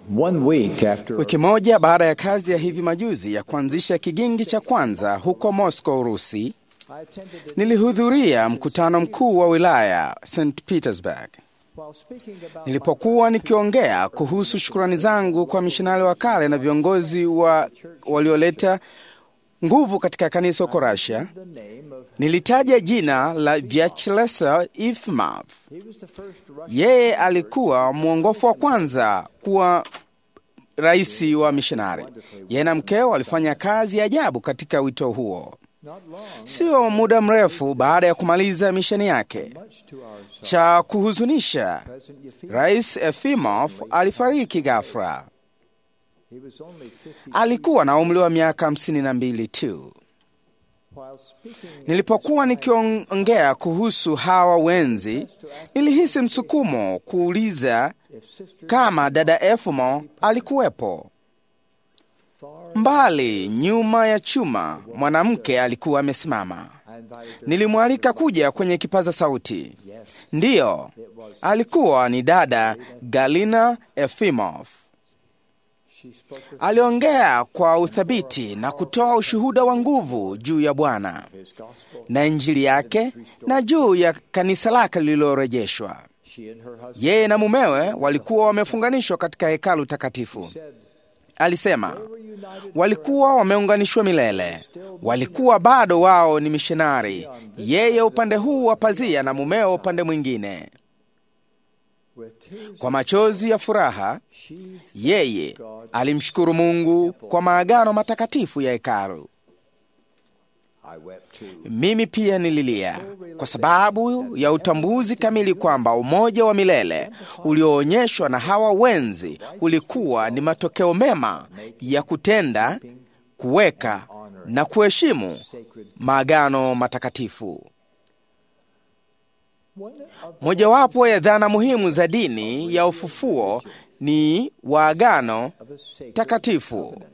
One week after Wiki moja baada ya kazi ya hivi majuzi ya kuanzisha kigingi cha kwanza huko Moscow, Urusi, I attended the, nilihudhuria mkutano mkuu wa wilaya St Petersburg. while speaking about Nilipokuwa nikiongea kuhusu shukrani zangu kwa mishonari wa kale na viongozi wa walioleta nguvu katika kanisa huko Russia, the name of nilitaja jina la Vyacheslav Ifimov. he was the first Russian Yeye alikuwa mwongofu wa kwanza kuwa rais wa mishonari. Yeye na mkeo walifanya kazi ya ajabu katika wito huo. not long Sio muda mrefu baada ya kumaliza misheni yake. much to our sorrow. Cha kuhuzunisha, President Yefimov, Rais Efimov alifariki ghafla. he was only 50 Alikuwa na umri wa miaka hamsini na mbili tu. while speaking Nilipokuwa nikiongea kuhusu hawa wenzi, nilihisi msukumo kuuliza if sister kama dada Efimo alikuwepo. far Mbali nyuma ya chuma, mwanamke alikuwa amesimama. I invited her Nilimwalika kuja kwenye kipaza sauti. yes Ndiyo, alikuwa ni dada Galina Efimov. she spoke with Aliongea kwa uthabiti na kutoa ushuhuda wa nguvu juu ya Bwana his gospel na Injili yake na juu ya kanisa lake lililorejeshwa. she and her husband Yeye na mumewe walikuwa wamefunganishwa katika hekalu takatifu. said Alisema were united walikuwa wameunganishwa milele, walikuwa bado wao ni mishonari, yeye upande huu wa pazia na mumeo upande mwingine. with tears Kwa machozi ya furaha, she yeye alimshukuru Mungu kwa maagano matakatifu ya hekalu. I wept too Mimi pia nililia kwa sababu ya utambuzi kamili kwamba umoja wa milele ulioonyeshwa na hawa wenzi ulikuwa ni matokeo mema ya kutenda, kuweka na kuheshimu sacred maagano matakatifu. one of Mojawapo ya dhana muhimu za dini ya ufufuo ni waagano of a sacred takatifu. covenant.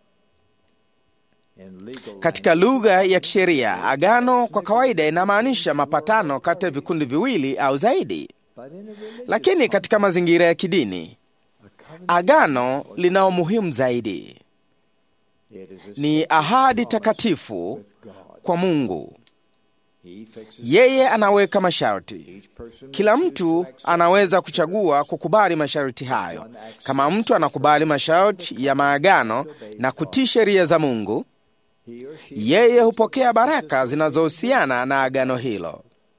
in legal Katika lugha ya kisheria, agano kwa kawaida inamaanisha mapatano kati ya vikundi viwili au zaidi, but in a religious lakini katika mazingira ya kidini, a covenant agano lina umuhimu zaidi. it is a Ni ahadi takatifu with God kwa Mungu. he fixes Yeye anaweka masharti. each person Kila mtu anaweza kuchagua kukubali masharti hayo. Kama mtu anakubali masharti ya maagano na kutii sheria za Mungu, he or she yeye hupokea baraka zinazohusiana na agano hilo.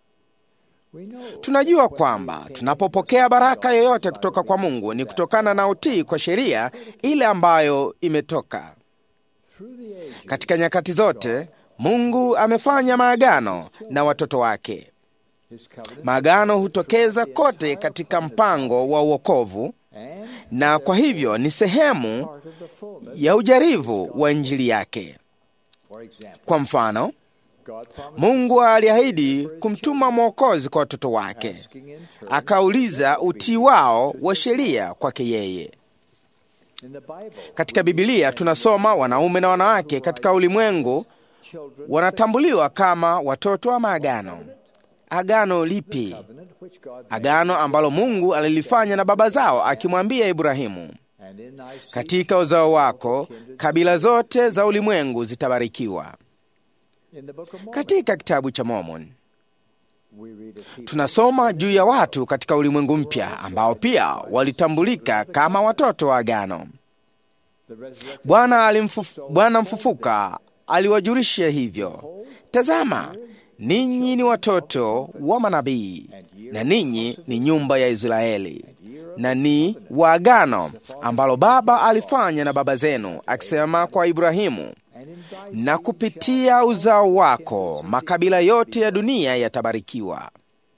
we know Tunajua kwamba tunapopokea baraka yoyote kutoka kwa Mungu ni kutokana na utii kwa sheria ile ambayo imetoka. through the ages Katika nyakati zote, Mungu amefanya maagano na watoto wake. his covenant Maagano hutokeza kote katika mpango wa uokovu, and na kwa hivyo ni sehemu part of the fullness ya ujarivu wa Injili yake. for example Kwa mfano, God promised Mungu aliahidi kumtuma Mwokozi kwa watoto wake, asking in turn akauliza utii wao wa sheria kwake yeye. in the Bible Katika Bibilia tunasoma wanaume na wanawake katika ulimwengu children wanatambuliwa kama watoto wa maagano. Agano lipi? covenant which God made Agano ambalo Mungu alilifanya na baba zao, akimwambia Ibrahimu, and in thy seed katika uzao wako kabila zote za ulimwengu zitabarikiwa. in the book of Mormon Katika kitabu cha Mormon we read of people tunasoma juu ya watu katika ulimwengu mpya ambao pia walitambulika kama watoto wa agano. the resurrected Bwana alimfuf, Bwana mfufuka aliwajulisha hivyo, tazama, ninyi ni watoto wa manabii na ninyi ni nyumba ya Israeli na ni wa agano ambalo Baba alifanya na baba zenu, akisema kwa Ibrahimu, and in thy na kupitia uzao wako makabila yote ya dunia yatabarikiwa.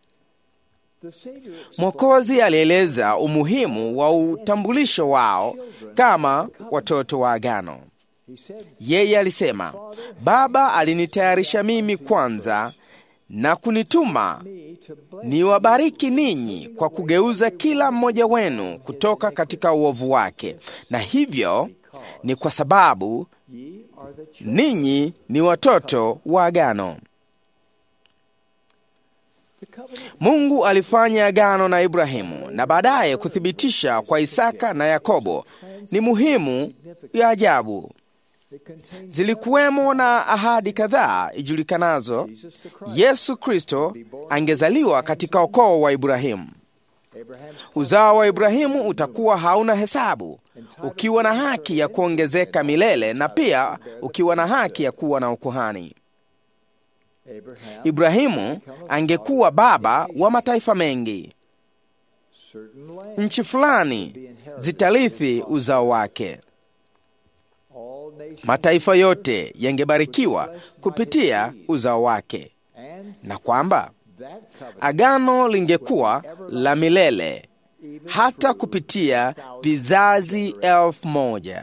the Savior Mwokozi alieleza umuhimu wa utambulisho wao kama watoto wa agano. he said Yeye alisema, Baba alinitayarisha mimi kwanza na kunituma me to bless niwabariki ninyi kwa kugeuza kila mmoja wenu kutoka katika uovu wake, na hivyo ni kwa sababu ye are the children ninyi ni watoto wa agano. The covenant Mungu alifanya agano na Ibrahimu na baadaye kuthibitisha kwa Isaka na Yakobo ni muhimu ya ajabu. it contains Zilikuwemo na ahadi kadhaa ijulikanazo Jesus the Christ. Yesu Kristo angezaliwa katika ukoo wa Ibrahimu. Abraham's Uzao wa Ibrahimu utakuwa hauna hesabu, ukiwa na haki ya kuongezeka milele na pia ukiwa na haki ya kuwa na ukuhani. Abraham, Ibrahimu angekuwa baba wa mataifa mengi. certain land, Nchi fulani zitarithi uzao wake. all nations, Mataifa yote yangebarikiwa kupitia uzao wake, and na kwamba that covenant agano lingekuwa la milele even hata through kupitia vizazi elfu moja.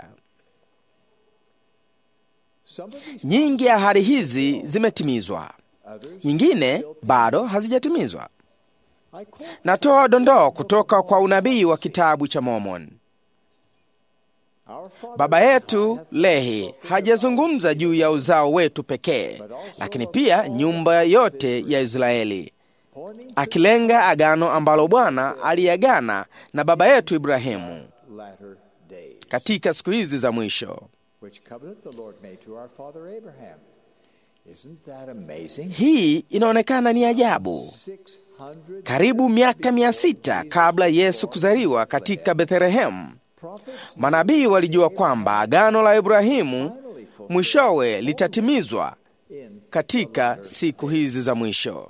some of these Nyingi ya ahadi hizi zimetimizwa, others. nyingine bado hazijatimizwa. I quote Natoa dondoo kutoka kwa unabii wa kitabu cha Mormon. our father Baba yetu Lehi hajazungumza juu ya uzao wetu pekee, lakini pia nyumba yote ya Israeli, pointing akilenga agano ambalo Bwana aliagana na baba yetu Ibrahimu to latter days, katika siku hizi za mwisho. which covenant the Lord made to our father Abraham. Isn't that amazing? Hii inaonekana ni ajabu. 600 Karibu miaka mia sita kabla Yesu kuzaliwa katika Bethlehemu, prophets manabii walijua kwamba agano la Ibrahimu finally fulfilled mwishowe litatimizwa in katika siku hizi za mwisho.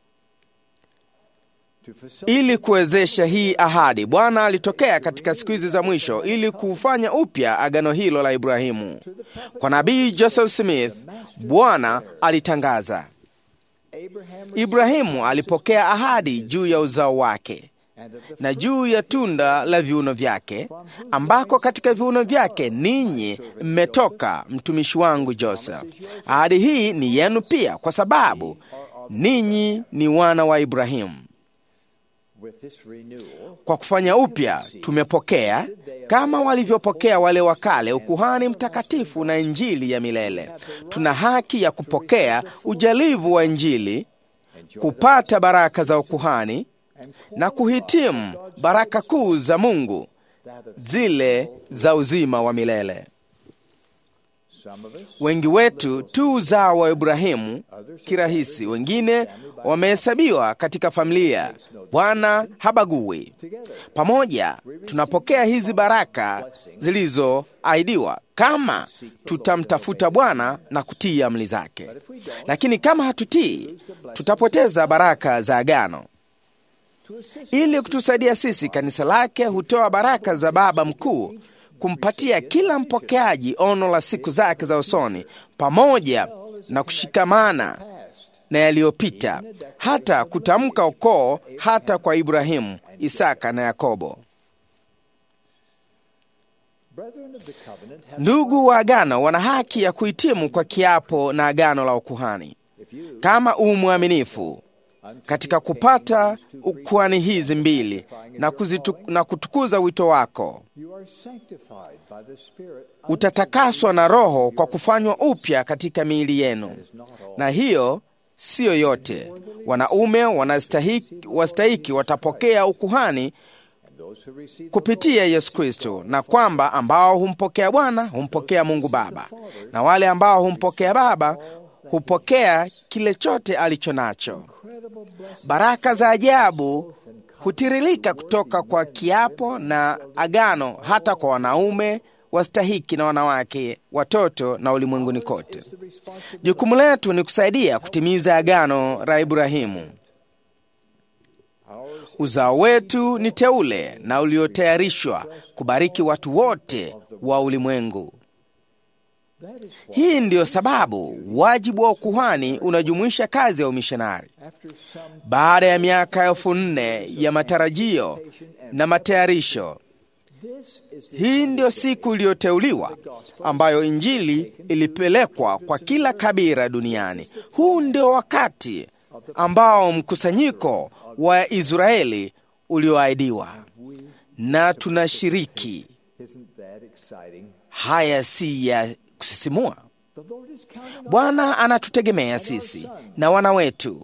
to facilitate Ili kuwezesha hii ahadi, Bwana alitokea katika siku hizi za mwisho ili kufanya upya agano hilo la Ibrahimu. Kwa nabii Joseph Smith, Bwana alitangaza, Abraham Ibrahimu alipokea ahadi juu ya uzao wake and of the na juu ya tunda la viuno vyake, ambako katika viuno vyake ninyi mmetoka, mtumishi wangu Joseph. Ahadi hii ni yenu pia, kwa sababu ninyi ni wana wa Ibrahimu. with this renewal Kwa kufanya upya tumepokea kama walivyopokea wale wa kale ukuhani mtakatifu na injili ya milele. Tuna haki ya kupokea ujalivu wa injili, kupata baraka za ukuhani na kuhitimu baraka kuu za Mungu, that of zile za uzima wa milele. some of us Wengi wetu tu uzao wa Ibrahimu kirahisi, wengine wamehesabiwa katika familia. Bwana habagui. together Pamoja tunapokea hizi baraka zilizoahidiwa kama tutamtafuta Bwana na kutii amri zake. Lakini kama hatutii, tutapoteza baraka za agano. to assist Ili kutusaidia sisi, kanisa lake hutoa baraka za Baba Mkuu kumpatia kila mpokeaji ono la siku zake za usoni, pamoja na kushikamana past na yaliyopita, hata kutamka ukoo hata kwa Ibrahimu, Isaka na Yakobo. brethren of the covenant have Ndugu wa agano wana haki ya kuhitimu kwa kiapo na agano la ukuhani. if you Kama u mwaminifu katika kupata ukuhani hizi mbili na, kuzitu, na kutukuza wito wako, you are sanctified by the spirit utatakaswa na Roho kwa kufanywa upya katika miili yenu. Na hiyo siyo yote. Wanaume wanastahiki, wastahiki watapokea ukuhani and those who receive the kupitia Yesu Kristo, na kwamba ambao humpokea Bwana humpokea Mungu Baba, na wale ambao humpokea Baba hupokea kile chote alicho nacho. incredible blessing Baraka za ajabu hutiririka kutoka kwa kiapo na agano, hata kwa wanaume wastahiki na wanawake, watoto na ulimwenguni kote. is the responsibility Jukumu letu ni kusaidia kutimiza agano la Ibrahimu. ours Uzao wetu ni teule na uliotayarishwa kubariki watu wote wa ulimwengu. that is why Hii ndiyo sababu wajibu wa ukuhani unajumuisha kazi ya umishonari. after some Baada ya miaka elfu nne ya matarajio na matayarisho, this is the hii ndiyo siku iliyoteuliwa ambayo Injili ilipelekwa kwa kila kabila duniani. Huu ndio wakati ambao mkusanyiko wa Israeli ulioahidiwa, na tunashiriki. isn't that exciting Haya si ya kusisimua? the Lord is counting on Bwana anatutegemea sisi na wana wetu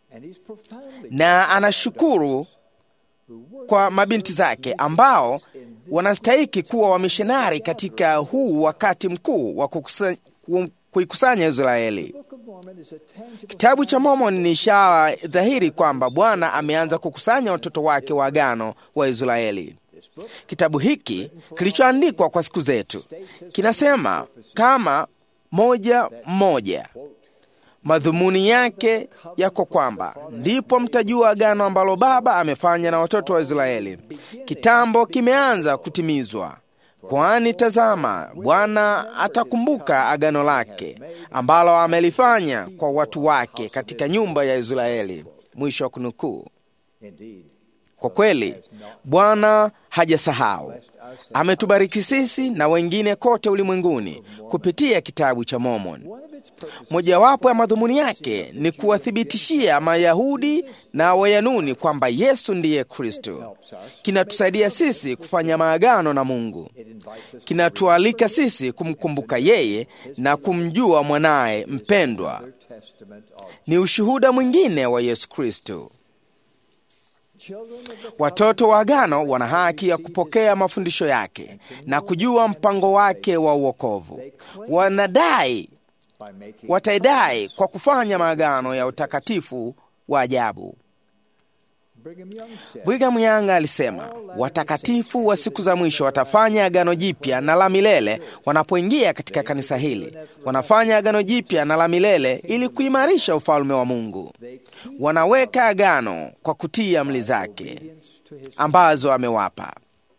And he's profoundly na anashukuru kwa mabinti zake ambao wanastahiki kuwa wamishonari katika huu wakati mkuu wa kukusa- ku- kuikusanya Israeli. Book of Mormon is a tangible Kitabu cha Mormoni ni ishara dhahiri kwamba Bwana ameanza kukusanya watoto wake wa agano wa Israeli. this book Kitabu hiki kilichoandikwa kwa siku zetu kinasema kama moja mmoja, madhumuni yake yako kwamba ndipo mtajua agano ambalo Baba amefanya na watoto wa Israeli. Kitambo kimeanza kutimizwa, kwani tazama, Bwana atakumbuka agano lake ambalo amelifanya kwa watu wake katika nyumba ya Israeli. Mwisho wa kunukuu. indeed Kwa kweli Bwana hajasahau, ametubariki sisi na wengine kote ulimwenguni kupitia kitabu cha Mormon. one of its purposes Mojawapo ya madhumuni yake ni kuwathibitishia Mayahudi na Wayanuni kwamba Yesu ndiye Kristo. Kinatusaidia sisi kufanya maagano na Mungu, it invites us kinatualika sisi kumkumbuka yeye na kumjua mwanaye mpendwa. to testament of Ni ushuhuda mwingine wa Yesu Kristo. children of the Watoto wa agano wana haki ya kupokea mafundisho yake na kujua mpango wake wa uokovu. Wanadai, by making wataidai kwa kufanya maagano ya utakatifu wa ajabu. Brigham Young said Brigham Young alisema watakatifu wa siku za mwisho watafanya agano jipya na la milele wanapoingia katika kanisa hili. Wanafanya agano jipya na la milele ili kuimarisha ufalme wa Mungu. they keep Wanaweka agano kwa kutii amri zake obedience to his ambazo amewapa.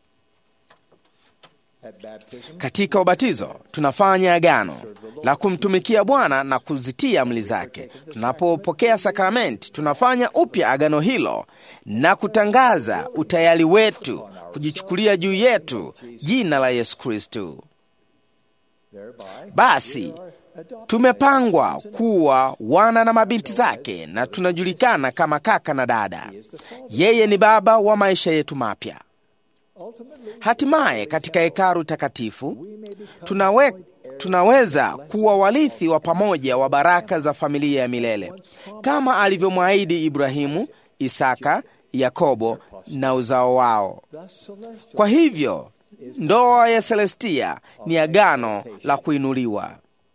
at baptism Katika ubatizo tunafanya agano la kumtumikia Bwana na kuzitia amri zake. Tunapopokea sakramenti, tunafanya upya agano hilo na kutangaza utayari wetu kujichukulia juu yetu jina la Yesu Kristo. thereby Basi adopted tumepangwa kuwa wana na mabinti zake, na tunajulikana kama kaka na dada. Yeye ni baba wa maisha yetu mapya. ultimately Hatimaye katika hekalu takatifu we may become tunawe, tunaweza kuwa warithi wa pamoja wa baraka za familia ya milele kama alivyomwahidi Ibrahimu, Isaka, Yakobo na uzao wao. thus celestial Kwa hivyo ndoa ya Celestia ni agano la kuinuliwa.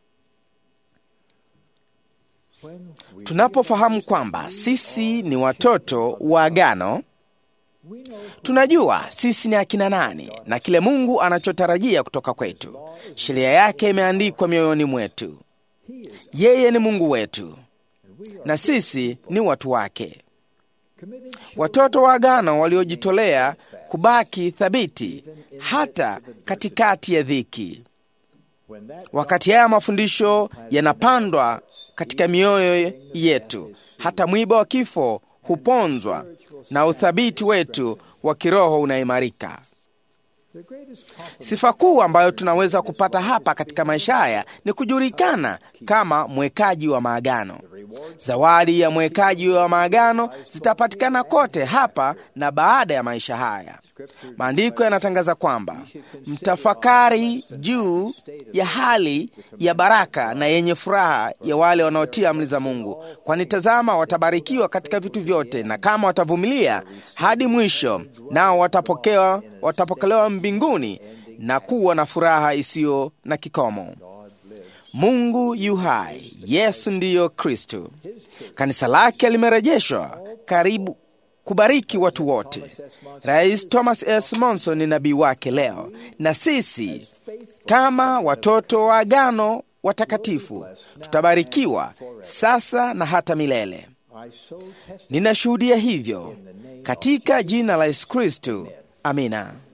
when we Tunapofahamu kwamba sisi ni watoto wa agano, we know tunajua sisi ni akina nani na kile Mungu anachotarajia kutoka kwetu. Sheria yake imeandikwa mioyoni mwetu. he is Yeye ni Mungu wetu and we are na sisi ni watu wake, committed children watoto wa agano waliojitolea kubaki thabiti hata katikati ya dhiki. when that Wakati haya mafundisho yanapandwa katika mioyo yetu, hata mwiba wa kifo huponzwa na uthabiti wetu wa kiroho unaimarika. the greatest compliment Sifa kuu ambayo tunaweza kupata hapa katika maisha haya ni kujulikana kama mwekaji wa maagano. Zawadi ya mwekaji wa maagano zitapatikana kote hapa na baada ya maisha haya. Maandiko yanatangaza kwamba mtafakari juu ya hali ya baraka na yenye furaha ya wale wanaotia amri za Mungu, kwani tazama, watabarikiwa katika vitu vyote, na kama watavumilia hadi mwisho, nao watapokewa, watapokelewa mbinguni na kuwa na furaha isiyo na kikomo. Mungu yu hai, Yesu ndiyo Kristo. Kanisa lake limerejeshwa karibu kubariki watu wote. Rais Thomas S. Monson ni nabii wake leo, na sisi kama watoto wa agano watakatifu tutabarikiwa sasa na hata milele. I so testify Ninashuhudia hivyo katika jina la Yesu Kristo. Amina.